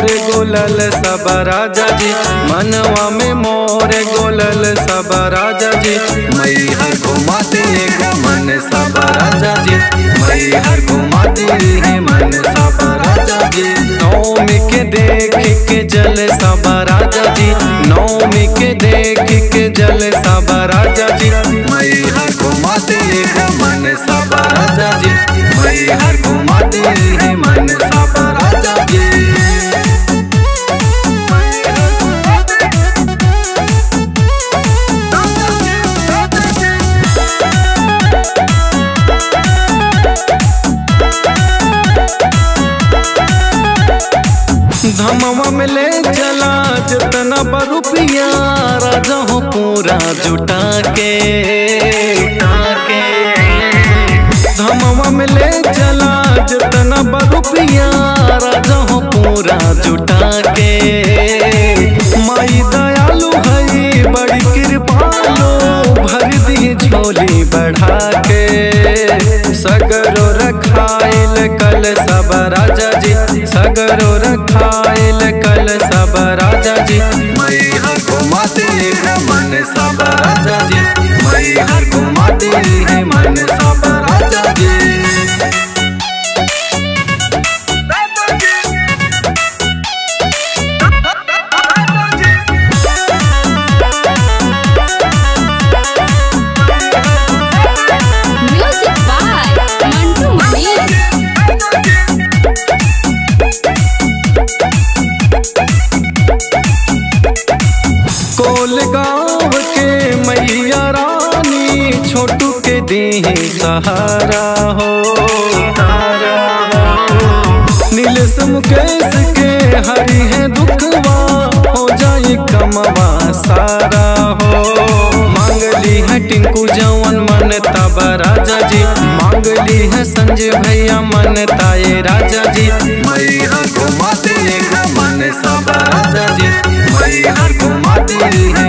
मोर गोलल सब राजा जी मनवा में मोर गोलल सब राजा जी मई हर घुमाते एगो मन सब राजा जी मई हर घुमाते है मन सब राजा जी नौमी के देख के जल सब राजा जी नौमी के देख के जल सब राजा जी मई हर घुमाते एगो मन सब राजा जी मई हर घुमाते है मन सब राजा जी धमवा में ले चला जितना बरुपिया राजा हो पूरा जुटा के धमवा में ले चला जितना बरुपिया राजा हो पूरा जुटा के माई दयालु हई बड़ी कृपालो भर दी झोली बढ़ा के सगरो रखाइल कल सब राजा जी सगरो रखाइल कल सब राजा जी मई हर घुमाते है मन सब राजा जी मई हर घुमाते है मन सब राजा जी Music by Mantu Mani. कोल गाँव के मैया रानी छोटू के दी सहारा हो नीलेश मुकेश के हरी है दुखवा हो जाए कमवा सारा हो मांगली है टिंकू जवन मन तब राजा जी मांगली है संजय भैया मन ताए राजा जी मई हर घुमाते एक मन सब राजा जी मई हर घुमाते है